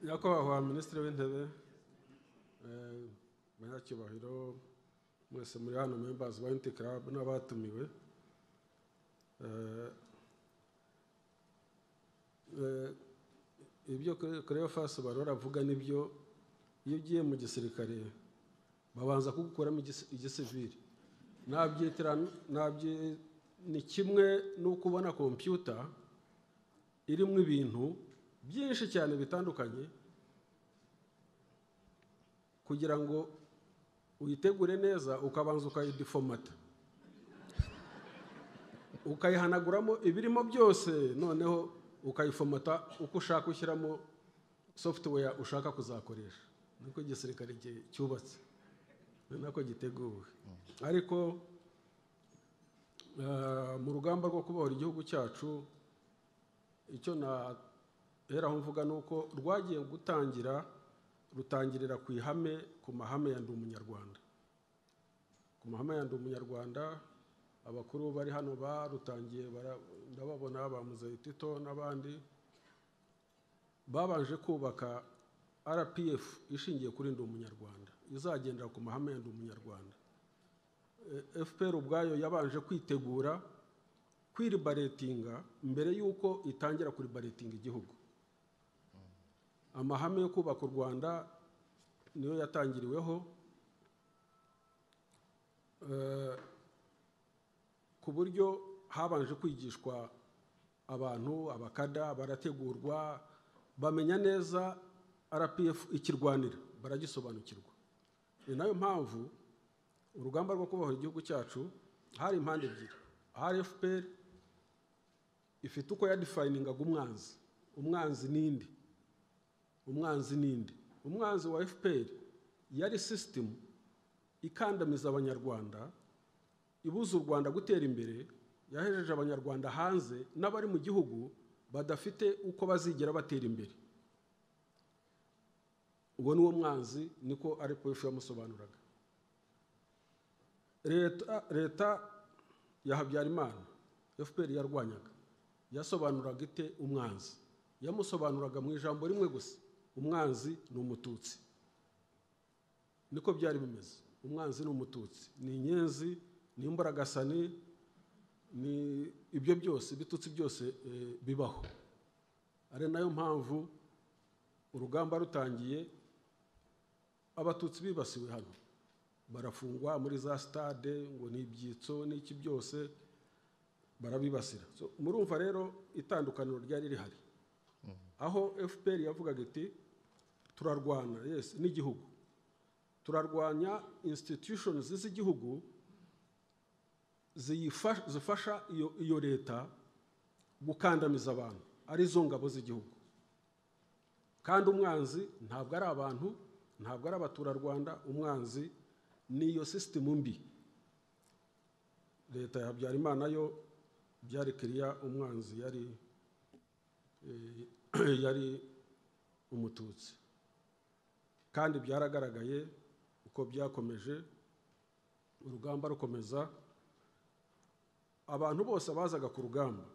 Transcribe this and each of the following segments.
nyakubahwa minisitiri w'intebe eh, banyacyubahiro mwese muri hano membazi ba inti club n'abatumiwe Eh, eh, ibyo koreyo fasi barora avuga nibyo iyo ugiye mu gisirikare babanza kugukuramo igisi- igisivili nabyitira nabyi- ni kimwe n'uko ubona kompiyuta irimo ibintu byinshi cyane bitandukanye kugira ngo uyitegure neza ukabanza ukayidifomata ukayihanaguramo ibirimo byose noneho ukayifomata uko ushaka ushyiramo software ushaka kuzakoresha niko igisirikare gi- cyubatse ni nako giteguwe ariko eh, mu rugamba rwo kubohora igihugu cyacu icyo naheraho mvuga ni uko rwagiye gutangira rutangirira ku ihame ku mahame ya ndi umunyarwanda ku mahame ya ndi umunyarwanda abakuru bari hano barutangiye bara- ndababona ba muzehe tito n'abandi babanje kubaka rpf ishingiye kuri ndi umunyarwanda izagendera ku mahame ya ndi umunyarwanda Eh, fpr ubwayo yabanje kwitegura kwiribaretinga mbere y'uko itangira kuribaretinga igihugu amahame yo kubaka u rwanda niyo yatangiriweho Eh, ku buryo habanje kwigishwa abantu abakada barategurwa bamenya neza rpf ikirwanira baragisobanukirwa ni nayo mpamvu urugamba rwo kubohora igihugu cyacu hari impande ebyiri hari fpr ifite uko yadefiningaga umwanzi umwanzi n'indi umwanzi n'indi umwanzi wa fpr yari sisitemu ikandamiza abanyarwanda ibuza u rwanda gutera imbere yahejeje abanyarwanda hanze n'abari mu gihugu badafite uko bazigera batera imbere uwo ni wo mwanzi niko rpf yamusobanuraga leta leta ya habyarimana fpr yarwanyaga yasobanuraga ite umwanzi yamusobanuraga mu ijambo rimwe gusa umwanzi ni umututsi niko byari bimeze umwanzi ni umututsi ni inyenzi ni imbaragasani ni ibyo byose ibitutsi byose eh, bibaho ari nayo mpamvu urugamba rutangiye abatutsi bibasiwe hano barafungwa muri za sitade ngo ni ibyitso n'iki byose barabibasira So, murumva rero itandukaniro ryari rihari aho fpr yavugaga iti turarwana yes n'igihugu turarwanya institutions z'igihugu ziyifa- zifasha iyo, iyo leta gukandamiza abantu arizo ngabo z'igihugu kandi umwanzi ntabwo ari abantu ntabwo ari abaturarwanda umwanzi ni iyo sisitemu mbi leta ya habyarimana yo byari kiriya umwanzi yari eh, yari umututsi kandi byaragaragaye uko byakomeje urugamba rukomeza abantu bose bazaga ku rugamba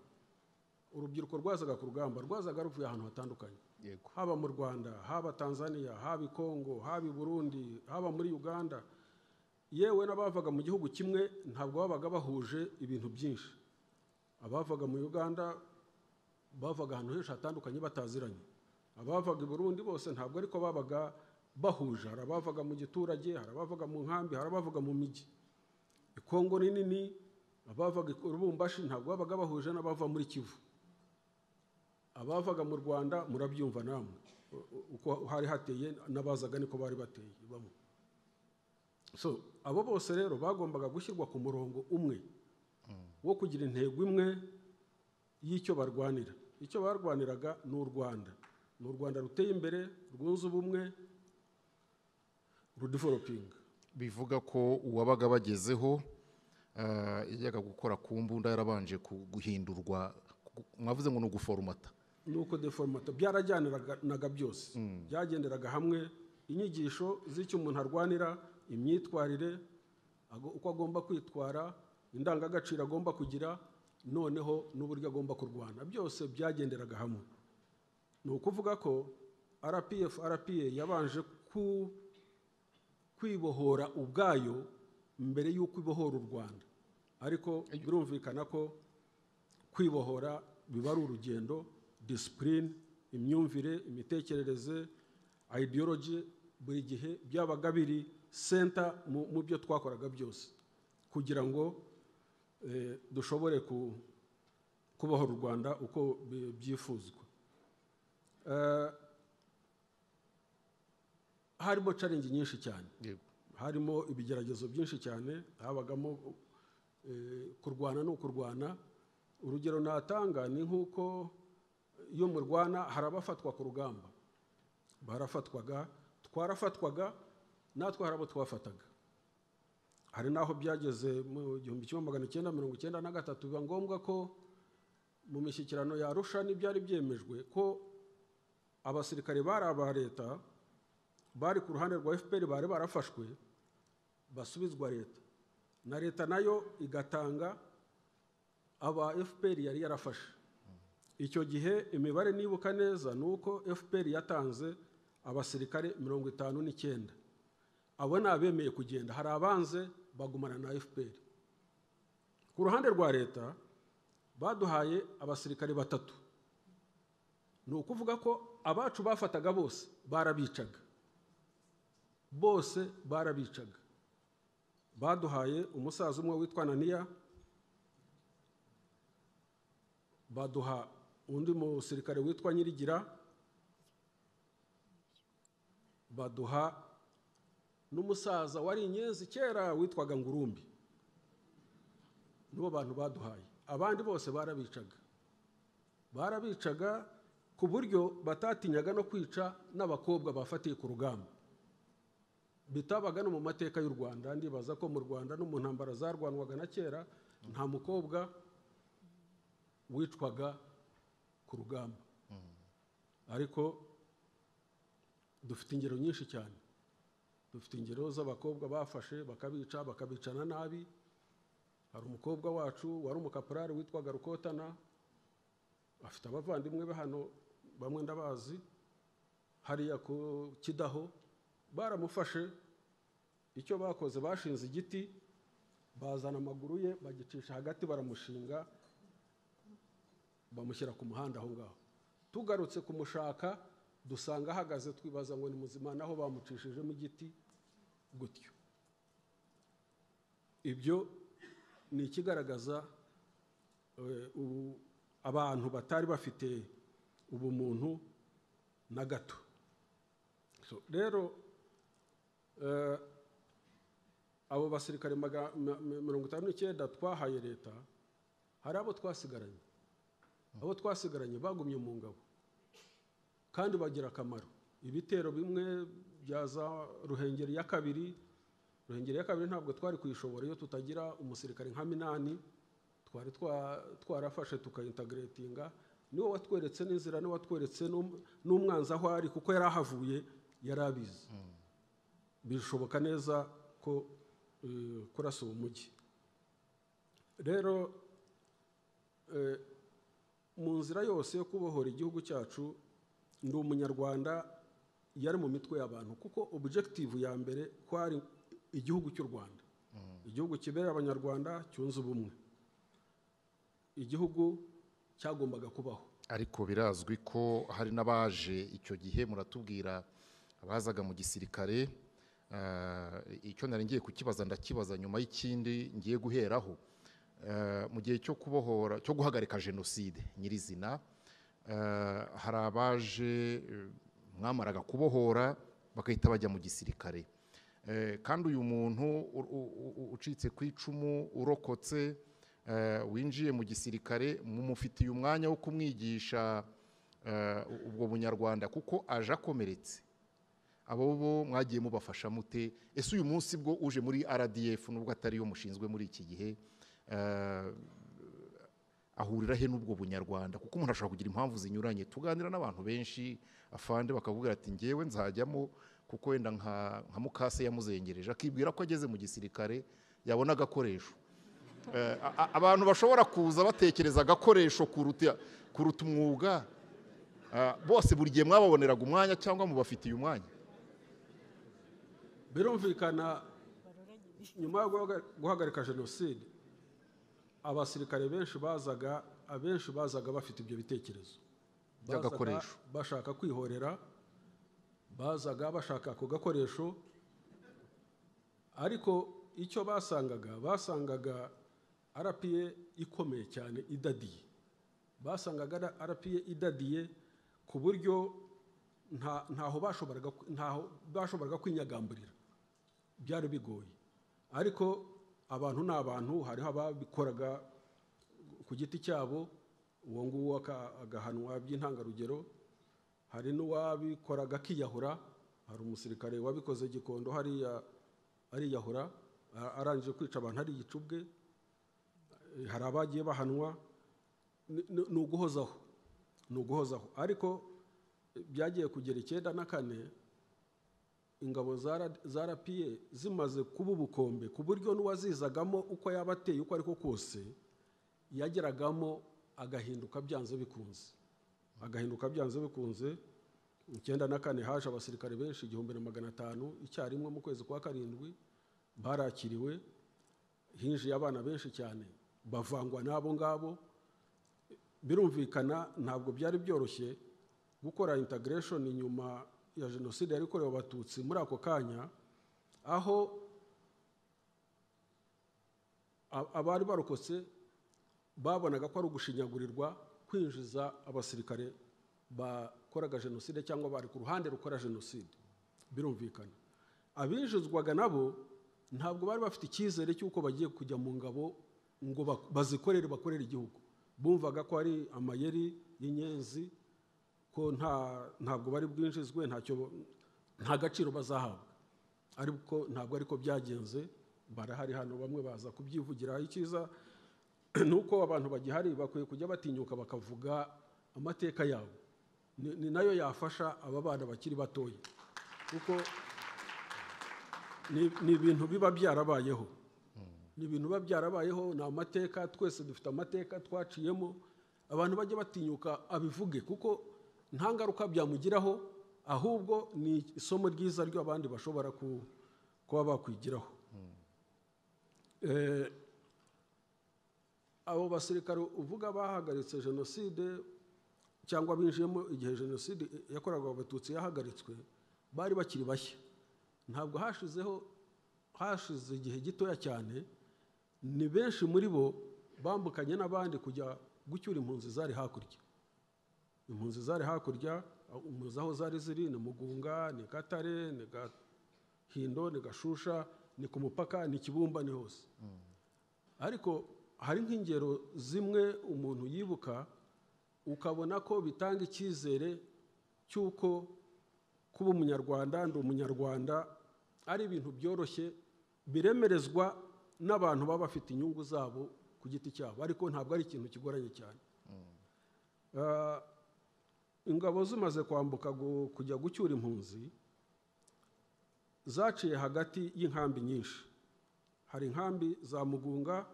urubyiruko rwazaga ku rugamba rwazaga ruvuye ahantu hatandukanye yego haba mu rwanda haba tanzania haba i kongo haba i burundi haba muri uganda yewe n'abavaga mu gihugu kimwe ntabwo babaga bahuje ibintu byinshi abavaga mu uganda bavaga ahantu henshi hatandukanye bataziranye abavaga i burundi bose ntabwo ariko babaga bahuje hari abavaga mu giturage hari abavaga mu nkambi hari abavaga mu mijyi i kongo ni nini abavaga i rubumbashi ntabwo babaga bahuje n'abava muri kivu abavaga mu rwanda murabyumva namwe u- u- uko hari hateye n'abazaga niko bari bateye bamwe so abo bose rero bagombaga gushyirwa ku murongo umwe wo kugira intego imwe y'icyo barwanira icyo barwaniraga ni u rwanda ni u rwanda ruteye imbere rwunze ubumwe rudevelopinga bivuga ko uwabaga bagezeho ah, yajyaga gukora ku mbunda yarabanje ku- guhindurwa ku- mwavuze ngo ni uguforomata nuko deformato byarajyaniranaga byose byagenderaga hamwe inyigisho z'icyo umuntu arwanira imyitwarire ago- uko agomba kwitwara indangagaciro agomba kugira noneho n'uburyo agomba kurwana byose byagenderaga hamwe ni ukuvuga ko rpf rpa yabanje ku- kwibohora ubwayo mbere y'uko ibohora u rwanda ariko birumvikana ko kwibohora biba ari urugendo disipurine imyumvire imitekerereze ideology buri gihe byabaga biri senta mu mu byo twakoraga byose kugira ngo eh, dushobore ku- kubohora u rwanda uko bi- byifuzwa Eh, harimo challenge nyinshi cyane yego harimo ibigeragezo byinshi cyane habagamo eh, kurwana no kurwana urugero natanga ni nk'uko iyo murwana hari abafatwa ku rugamba barafatwaga twarafatwaga natwe hari abo twafataga hari n'aho byageze mu gihumbi kimwe magana cyenda mirongo icyenda na gatatu biba ngombwa ko mu mishyikirano ya arusha n'ibyari byemejwe ko abasirikare bari aba leta bari ku ruhande rwa fpr bari barafashwe basubizwa leta na leta nayo igatanga aba fpr yari yarafashe icyo gihe imibare nibuka neza ni uko fpr yatanze abasirikare mirongo itanu n'icyenda abo ni abemeye kugenda hari abanze bagumana na fpr ku ruhande rwa leta baduhaye abasirikare batatu ni ukuvuga ko abacu bafataga bose barabicaga bose barabicaga baduhaye umusaza umwe witwa naniya baduha undi musirikare witwa nyirigira baduha n'umusaza wari inyenzi kera witwaga ngurumbi nibo bantu baduhaye abandi bose barabicaga barabicaga ku buryo batatinyaga no kwica n'abakobwa bafatiye ku rugamba bitabaga no mu mateka y'u rwanda ndibaza ko mu rwanda no mu ntambara zarwanwaga na kera nta mukobwa wicwaga ku rugamba ariko dufite ingero nyinshi cyane dufite ingero z'abakobwa bafashe bakabica bakabicana nabi hari umukobwa wacu wari umukaporari witwaga rukotana afite abavandimwe be hano bamwe ndabazi hariya ku kidaho baramufashe icyo bakoze bashinze igiti bazana amaguru ye bagicisha hagati baramushinga bamushyira ku muhanda aho ngaho tugarutse kumushaka dusanga ahagaze twibaza ngo ni muzima naho bamucishijemo igiti gutyo ibyo ni ikigaragaza eh, ubu- abantu batari bafite ubumuntu na gato So, rero eh, abo basirikare maga- ma- ma- mirongo itanu n'icyenda twahaye leta hari abo twasigaranye abo twasigaranye bagumye mu ngabo kandi bagira akamaro ibitero bimwe bya za ruhengeri ya kabiri ruhengeri ya kabiri ntabwo twari kuyishobora iyo tutagira umusirikare nka minani twari twa- twarafashe tukayintagiretinga niwe watweretse n'inzira niwe watweretse n'um- n'umwanzi aho ari kuko yari ahavuye yari abizi bishoboka neza ko eh, kurasa uwo mujyi rero eh, mu nzira yose yo kubohora igihugu cyacu ndi umunyarwanda yari mu mitwe y'abantu kuko objective ya mbere kwari igihugu cy'u rwanda igihugu kibereye abanyarwanda cyunze ubumwe igihugu cyagombaga kubaho ariko birazwi ko hari n'abaje icyo gihe muratubwira abazaga mu gisirikare eh, icyo nari ngiye kukibaza ndakibaza nyuma y'ikindi ngiye guheraho Eh, mu gihe cyo kubohora cyo guhagarika jenoside nyirizina eh, hari abaje eh, mwamaraga kubohora bagahita bajya mu gisirikare Eh, kandi uyu muntu u- u- u- ucitse ku icumu urokotse eh, winjiye mu gisirikare mumufitiye umwanya wo kumwigisha eh, ubwo bunyarwanda kuko aje akomeretse abo bo mwagiye mubafasha mute ese uyu munsi bwo uje muri rdf nubwo atari yo mushinzwe muri iki gihe eh, ahurira he n'ubwo bunyarwanda kuko umuntu ashobora kugira impamvu zinyuranye tuganira n'abantu benshi afande bakakubwira ati ngewe nzajyamo kuko wenda nka nka mukase yamuzengereje akibwira ko ageze mu gisirikare yabona agakoresho Eh, a- a- abantu bashobora kuza batekereza agakoresho kuruta kuruta umwuga Ah, bose buri gihe mwababoneraga umwanya cyangwa mubafitiye umwanya birumvikana nyuma yo guhaga- guhagarika jenoside abasirikare benshi bazaga abenshi bazaga bafite ibyo bitekerezo Bazaga By'agakoresho. bashaka kwihorera bazaga bashaka ako gakoresho ariko icyo basangaga basangaga arapiye ikomeye cyane idadiye basangaga arapiye idadiye ku buryo nta- ntaho bashoboraga ntaho bashoboraga kwinyagamburira byari bigoye ariko abantu ni abantu hariho ababikoraga ku giti cyabo uwo nguwo aka- agahanwa by'intangarugero hari n'uwabikoraga akiyahura hari umusirikare wabikoze gikondo hariya ariyahura a- arangije kwica abantu ari igicubwe Eh, hari abagiye bahanwa ni- ni ni uguhozaho ni uguhozaho ariko eh, byagiye kugera icyenda na kane ingabo zarapiye zimaze kuba ubukombe ku buryo n'uwazizagamo uko yaba ateye uko ariko kose yageragamo agahinduka byanze bikunze agahinduka byanze bikunze icyenda na kane haje abasirikare benshi igihumbi na magana atanu icyarimwe mu kwezi kwa karindwi barakiriwe hinjiye abana benshi cyane bavangwa n'abo ngabo birumvikana ntabwo byari byoroshye gukora integration nyuma ya jenoside yari ikorewe abatutsi muri ako kanya aho a- abari barokotse babonaga ko ari ugushinyagurirwa kwinjiza abasirikare bakoraga jenoside cyangwa bari ku ruhande rukora jenoside birumvikana abinjizwaga nabo ntabwo bari bafite icyizere cy'uko bagiye kujya mu ngabo ngo bak- bazikorere bakorere igihugu bumvaga ko ari amayeri y'inyenzi ko nta ntabwo bari bwinjizwe ntacyo nta gaciro bazahabwa ariko ntabwo ariko byagenze barahari hano bamwe baza kubyivugiraho icyiza ni uko abantu bagihari bakwiye kujya batinyuka bakavuga amateka yabo Ni- ni nayo yafasha aba bana bakiri batoya kuko ni ni ibintu biba byarabayeho ni ibintu biba byarabayeho ni amateka twese dufite amateka twaciyemo abantu bajya batinyuka abivuge kuko nta ngaruka byamugiraho ahubwo ni isomo ryiza ryo abandi bashobora ku- kuba bakwigiraho Eh, abo basirikare uvuga bahagaritse jenoside cyangwa binjiyemo igihe jenoside yakorerwaga abatutsi yahagaritswe bari bakiri bashya ntabwo hashizeho hashize igihe gitoya cyane ni benshi muri bo bambukanye n'abandi kujya gucyura impunzi zari hakurya impunzi zari hakurya impunzi aho zari ziri ni mugunga ni gatare ni gahindo ni gashusha ni ku mupaka ni kibumba ni hose ariko hari nk'ingero zimwe umuntu yibuka ukabona ko bitanga icyizere cy'uko kuba umunyarwanda ndi umunyarwanda ari ibintu byoroshye biremerezwa n'abantu baba bafite inyungu zabo ku giti cyabo ariko ntabwo ari ikintu kigoranye cyane Ah, ingabo zimaze kwambuka gu- kujya gucyura impunzi zaciye hagati y'inkambi nyinshi hari inkambi za mugunga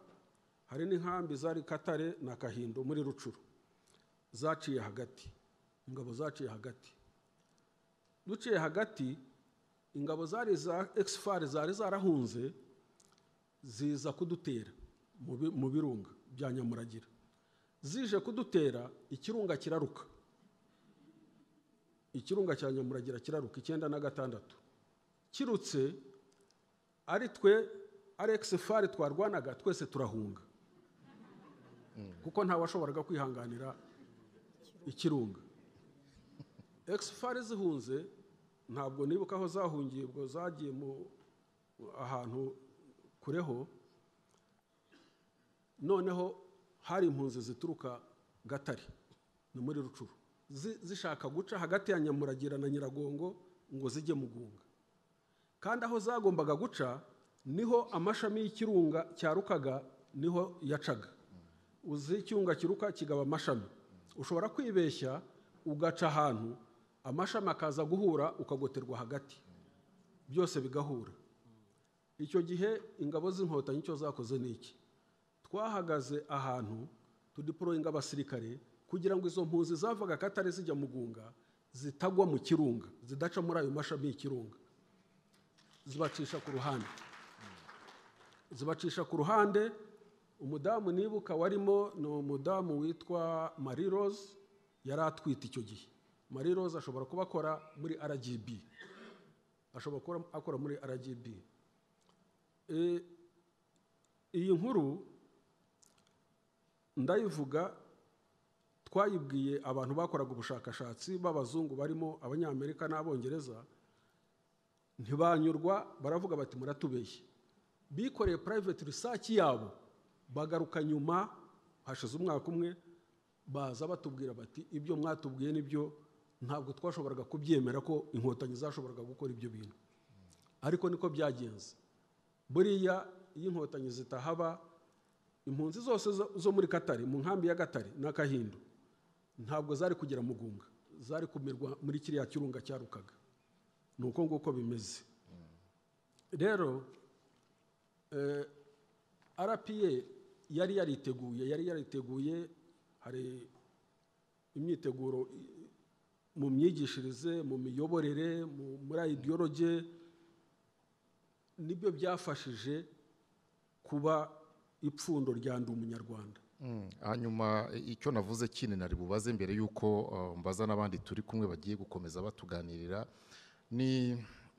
hari n'inkambi zari katare na kahindo muri rucuru zaciye hagati ingabo zaciye hagati duciye hagati ingabo zari za exfar zari zarahunze ziza kudutera mu bi- mu birunga bya nyamuragira zije kudutera ikirunga kiraruka ikirunga cya nyamuragira kiraruka icyenda na gatandatu kirutse ari twe alex fari twarwanaga twese turahunga kuko ntawashoboraga kwihanganira ikirunga ex fari zihunze ntabwo nibuka aho zahungiye ubwo zagiye mu ahantu kureho noneho hari impunzi zituruka gatare ni muri rucuru zi- zishaka guca hagati ya nyamuragira na nyiragongo ngo zijye mugunga kandi aho zagombaga guca niho amashami y'ikirunga cyarukaga niho yacaga uzi icyunga kiruka kigaba amashami ushobora kwibeshya ugaca ahantu amashami akaza guhura ukagoterwa hagati byose bigahura icyo gihe ingabo z'inkotanyi icyo zakoze ni iki twahagaze ahantu tudiporoyinga abasirikare kugira ngo izo mpunzi zavaga akatare zijya mugunga zitagwa mu kirunga zidaca muri ayo mashami y'ikirunga zibacisha ku ruhande zibacisha ku ruhande umudamu nibuka warimo ni umudamu witwa marie rose yari atwite icyo gihe marie rose ashobora kuba akora muri rgb ashobora kuba akora muri rgb E, iyi nkuru ndayivuga twayibwiye abantu bakoraga ubushakashatsi b'abazungu barimo abanyamerika n'abongereza ntibanyurwa baravuga bati muratubeshye bikoreye private research yabo bagaruka nyuma hashize umwaka umwe baza batubwira bati ibyo mwatubwiye nibyo ntabwo twashoboraga kubyemera ko inkotanyi zashoboraga gukora ibyo bintu ariko niko byagenze buriya iyo inkotanyi zitahaba impunzi zose zo- zo muri katari mu nkambi ya gatare n'akahindu ntabwo zari kugera mugunga zari kumirwa muri kiriya kirunga cyarukaga ni uko nguko bimeze rero eh, rpa yari yariteguye yari yariteguye hari imyiteguro i- mu myigishirize mu miyoborere mu- muri ideologe nibyo byafashije kuba ipfundo rya ndi umunyarwanda Mm, hanyuma i- icyo navuze kindi nari bubaze mbere y'uko uh, mbaza n'abandi turi kumwe bagiye gukomeza batuganirira ni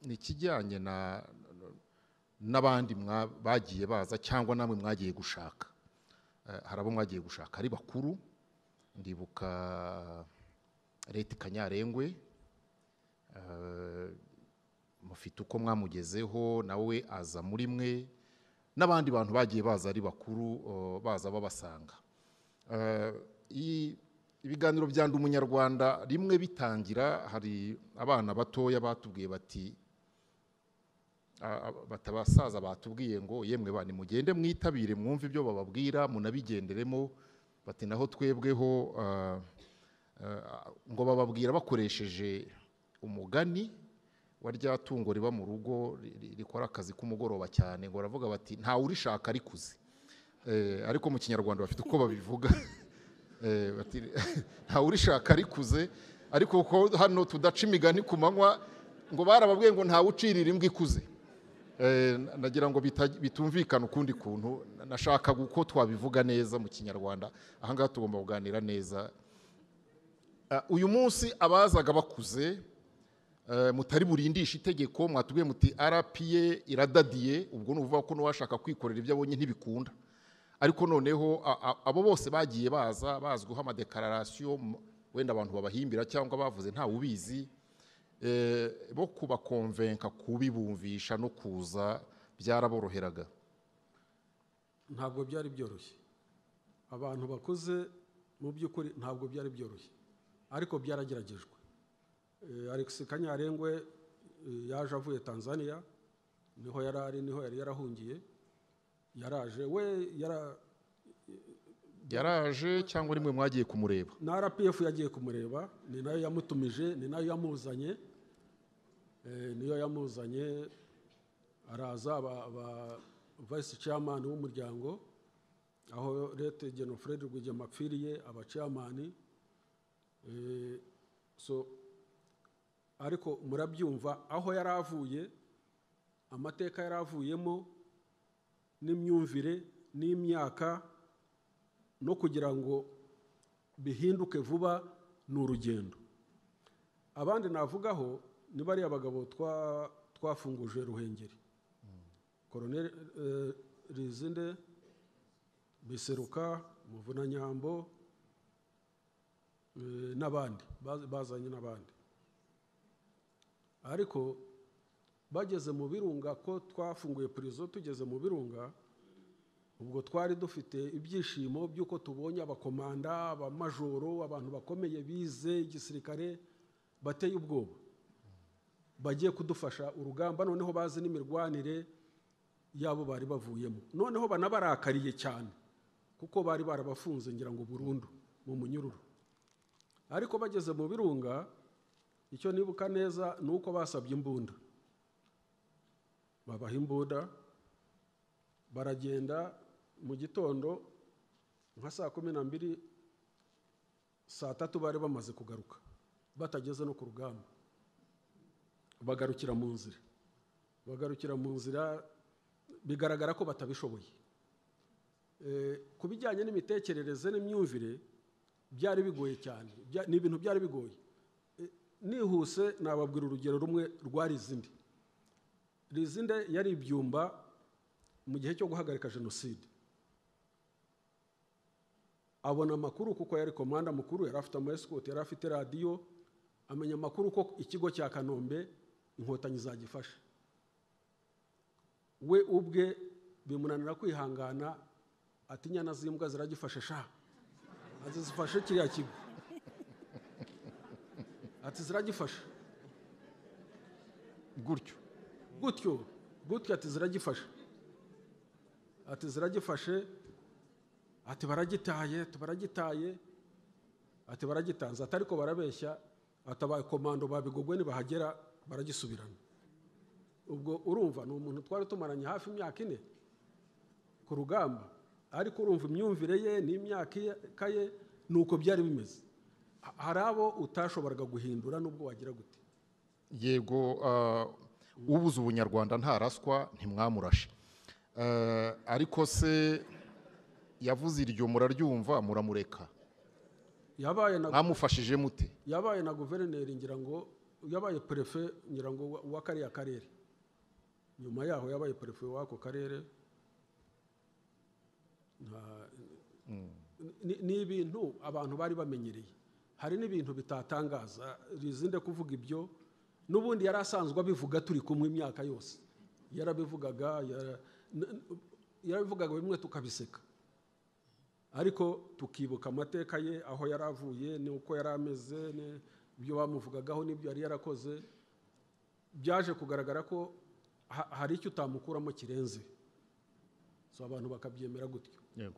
ni ikijyanye na n'abandi mwa- bagiye baza cyangwa namwe mwagiye gushaka Eh, hari abo mwagiye gushaka ari bakuru ndibuka leta kanyarengwe eh, mufite uko mwamugezeho nawe aza muri mwe n'abandi bantu bagiye baza ari bakuru uh, baza babasanga Eh, i- ibiganiro bya ndi umunyarwanda rimwe bitangira hari abana batoya batubwiye bati a- a- bati abasaza batubwiye ngo yemwe bani mugende mwitabire mwumve ibyo bababwira munabigenderemo bati naho twebweho ah, ah, ngo bababwira bakoresheje umugani wa rya tungo riba mu rugo ri- ri- rikora akazi k'umugoroba cyane ngo baravuga bati ntawe urishaka arikuze Eh, ariko mu kinyarwanda bafite uko babivuga Eh, bati ntawe urishaka arikuze ariko ko hano tudaca imigani ku manywa ngo barababwiye ngo ntawe ucirira imbwa ikuze Eh, na- nagira ngo bitaj- bitumvikane ukundi kuntu Na- nashakaga uko twabivuga neza mu kinyarwanda ahangaha tugomba kuganira neza Ah, uyu munsi abazaga bakuze eh, mutari burindisha itegeko mwatubwiye muti rpa iradadiye ubwo ni ukuvuga ko n'uwashaka kwikorera ibyo abonye ntibikunda ariko noneho a- a- abo bose bagiye baza bazwiho amadekararasiyo m- wenda abantu babahimbira cyangwa bavuze ntawe ubizi eh, bo kubakonvenka kubibumvisha no kuza byaraboroheraga ntabwo byari byoroshye abantu bakuze mu by'ukuri ntabwo byari byoroshye ariko byarageragejwe Eh, alex kanyarengwe eh, yaje avuye tanzania niho yari ari niho yari yarahungiye yaraje we yara yaraje cyangwa rimwe mwagiye kumureba na rpf yagiye kumureba ni nayo yamutumije ni nayo yamuzanye Eh, niyo yamuzanye araza aba aba vice chairman w'umuryango aho leta genofred rwigema apfiriye aba chairman Eh, so ariko murabyumva aho yari avuye amateka yari avuyemo n'imyumvire n'imyaka no kugira ngo bihinduke vuba ni urugendo abandi navugaho ni bariya bagabo twa- twafunguje ruhengeri koroneri eh, rizinde biseruka muvunanyambo eh, n'abandi Baz- bazanye n'abandi ariko bageze mu birunga ko twafunguye purizo tugeze mu birunga ubwo twari dufite ibyishimo by'uko tubonye abakomanda abamajoro abantu bakomeye bize igisirikare bateye ubwoba bagiye kudufasha urugamba noneho bazi n'imirwanire yabo bari bavuyemo noneho banabarakariye cyane kuko bari barabafunze ngira ngo burundu mu munyururu ariko bageze mu birunga icyo nibuka neza ni uko basabye imbunda babaha imbunda baragenda mu gitondo nka saa kumi n'ambiri saa tatu bari bamaze kugaruka batageze no ku rugamba bagarukira mu nzira bagarukira mu nzira bigaragara ko batabishoboye Eh, ku bijyanye n'imitekerereze n'imyumvire byari bigoye cyane Bya- ni ibintu byari bigoye Eh, nihuse nababwira urugero rumwe rwa rizinde rizinde yari ibyumba mu gihe cyo guhagarika jenoside abona amakuru kuko yari komanda mukuru yari afite amayesikoti yari afite radiyo amenya amakuru ko ikigo cya kanombe inkotanyi zagifasha we ubwe bimunanira kwihangana ati inyana z'imbwa ziragifashe sha azizifashe kiriya kigo ati ziragifashe gutyo gutyo gutyo ati ziragifashe ati ziragifashe ati baragitaye ati baragitaye ati baragitanze ati ariko barabeshya ati abaye komando babigogwe nibahagera baragisubirana ubwo urumva ni umuntu twari tumaranye hafi imyaka ine ku rugamba ariko urumva imyumvire ye n'imyaka ye- ye ni uko byari bimeze Ha- hari abo utashoboraga guhindura n'ubwo wagira gute yego uh, ubuze ubunyarwanda ntaraswa ntimwamurashe Eh, ariko se yavuze iryo muraryumva muramureka yabaye na mwamufashije mute yabaye na guverineri ngira ngo yabaye perefe ngira ngo wa- wa kariya karere nyuma yaho yabaye perefe w'ako karere Nta- ni- ni ibintu abantu bari bamenyereye hari n'ibintu bitatangaza rizinde kuvuga ibyo n'ubundi yari asanzwe abivuga turi kumwe imyaka yose yarabivugaga yara- n- n- yarabivugaga bimwe tukabiseka ariko tukibuka amateka ye aho yari avuye n'uko yari ameze ni- ibyo bamuvugagaho n'ibyo yari yarakoze byaje kugaragara ko ha- hari icyo utamukuramo kirenze so abantu bakabyemera gutyo